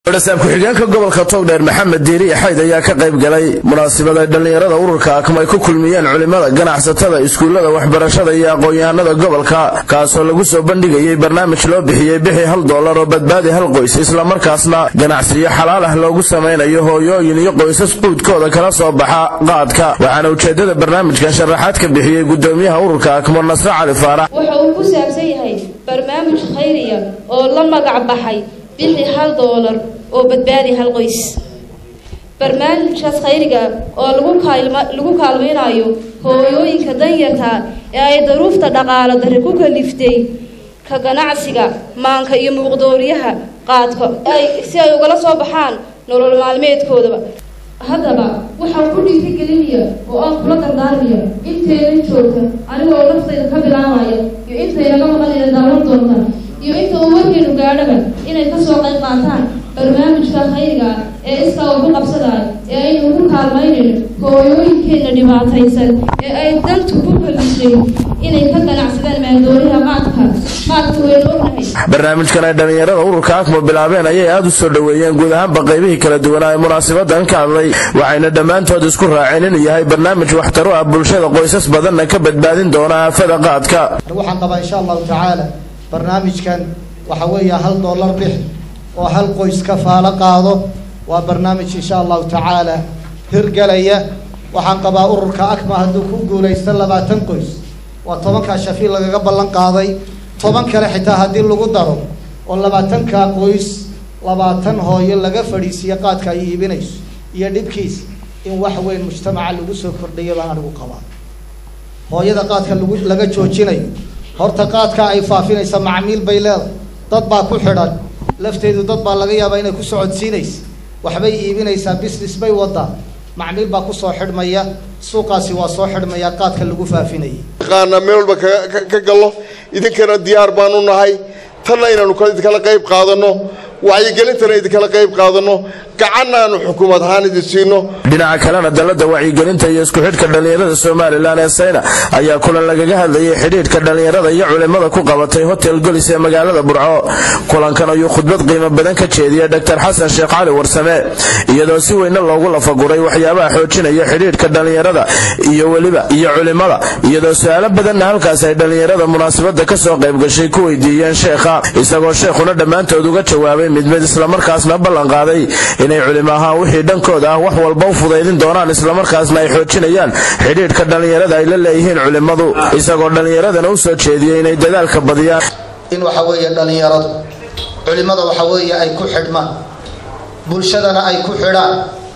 wadasaab ku-xigeenka gobolka togdheer maxamed diiri xayd ayaa ka qayb galay munaasabad ay dhallinyarada ururka akma ay ku kulmiyeen culimmada ganacsatada iskuullada waxbarashada iyo aqoon-yahanada gobolka kaasoo lagu soo bandhigayay barnaamij loo bixiyey bixi hal doolar oo badbaadi hal qoys islamarkaasna ganacsiyo xalaal ah loogu samaynayo hooyooyin iyo qoysas quudkooda kala soo baxa qaadka waxaana ujeedada barnaamijkan sharaxaad ka bixiyey gudoomiyaha ururka akmo nasre cali faarax waxa uu ku saabsan yahay barnaamij khayriya oo la magac baxay bixi hal doolar oo badbaadi hal qoys barnaamijkaas khayriga oo lagu kaalma lagu kaalmaynayo hooyooyinka danyarta ee ay daruufta dhaqaalo darri ku kaliftay ka ganacsiga maanka iyo muuqdooriyaha qaadka ay si ay ugala soo baxaan nolol maalmeedkoodaba haddaba waxaan ku dhiirigelinaya oo aan kula dardaarmaya intaynan joogta anigoo naftayda ka bilaabaya iyo intaynaga maqanayna daawan doonta iyo inta uu warkeenu gaadhaba inay kasoo qayb qaataan barnaamijka khayriga ee iskaa ugu qabsadaya ee aynu ugu kaalmaynayno hooyooyinkeenna dhibaataysan ee ay dantu ku kalishay inay ka ganacsadaan maandooriha qaadka qaadka waynu ognahay barnaamijkan ay dhallinyarada ururka akmo bilaabeen ayay aada u soo dhoweeyeen guud ahaanba qaybihii kala duwanaa ee munaasabadan ka hadlay waxayna dhammaantood isku raaceen inuu yahay barnaamij waxtaro ah bulshada qoysas badanna ka badbaadin doona aafada qaadka waxaan qabaa insha allahu tacaala barnaamijkan waxa weeya hal dollar bix oo hal qoys ka faalo qaado waa barnaamij insha allahu tacaala hirgelaya waxaan qabaa ururka akma hadduu ku guulaysto labaatan qoys waa tobankaa shafiil lagaga ballan qaaday toban kale xitaa haddii lagu daro oo labaatankaa qoys labaatan hooyo laga fadhiisiiyo qaadka ay iibinayso iyo dhibkiisa in wax weyn mujtamaca lagu soo kordhayo baan anigu qabaa hooyada qaadka lagu laga joojinayo horta qaadka ay faafinaysa macmiil bay leedahay dad baa ku xidhan lafteedu dad baa laga yaabaa inay ku socodsiinaysa waxbay iibinaysaa business bay wadaa macmiil baa kusoo xidhmaya suuqaasi waa soo xidhmaya qaadka lagu faafinayay qaana meel walba ka gallo idinkana diyaar baanu nahay tanna inaanu idinkala qayb qaadano wacyigelintana idinkala qayb qaadano gacanna aanu xukuumad ahaan idin siino dhinaca kalena dalada wacyigelinta iyo isku xidhka dhallinyarada somalilan ee sayna ayaa kulan lagaga hadlayay xidhiidhka dhallinyarada iyo culimmada ku qabatay hotel golis ee magaalada burco kulankan ayuu khudbad qiimo badan ka jeediyey dr xasan sheekh cali warsame iyadoo si weyne loogu lafaguray waxyaabaha xoojinaya xidhiidhka dhallinyarada iyo weliba iyo culimmada iyadoo su-aalo badanna halkaas ay dhallinyarada munaasabada kasoo qayb gashay ku weydiiyeen sheekha isagoo sheekhuna dhammaantood uga jawaabay mid mid islamarkaasna ballan qaaday inay culimo ahaan wixii dhankooda ah wax walba u fudaydin doonaan islamarkaasna ay xoojinayaan xidhiidhka dhallinyarada ay la leeyihiin culimmadu isagoo dhallinyaradana u soo jeediyey inay dadaalka badiyaan in waxa weeye dhallinyaradu culimada waxa weeye ay ku xidhmaan bulshadana ay ku xidhaan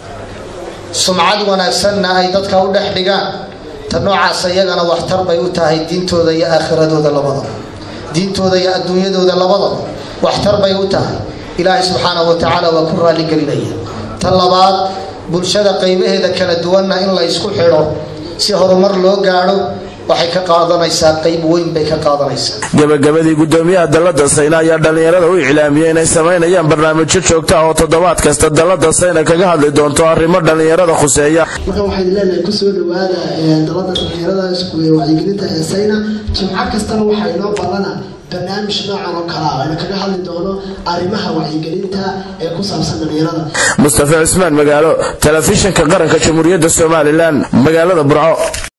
sumcad wanaagsanna ay dadka u dhex dhigaan ta noocaas iyagana waxtar bay u tahay diintooda iyo aakhiradooda labadaba diintooda iyo adduunyadooda labadaba waxtar bay u tahay ilaahay subxaanahu wa tacaala waa ku raaligelinaya ta labaad bulshada qaybaheeda kala duwanna in la ysku xidho si horumar loo gaadho waxay ka qaadanaysaa qayb weyn bay ka qaadanaysaa gabagabadii gudoomiyaha dalada sayna ayaa dhallinyarada u iclaamiyey inay samaynayaan barnaamijyo joogta ah oo toddobaad kasta dalada sayna kaga hadli doonto arrimo dhallinyarada khuseeya marka waxaan leenahay kusoo dhawaada dalada dhallinyarada wacyigelinta ee sayna jimco kastana waxaa inoo ballana barnaamij noocan oo kale ah aynu kaga hadli doono arrimaha wacyigelinta ee ku saabsan dhallinyarada mustafa cismaan magaalo telefishinka qaranka jamhuuriyadda somalilan magaalada burco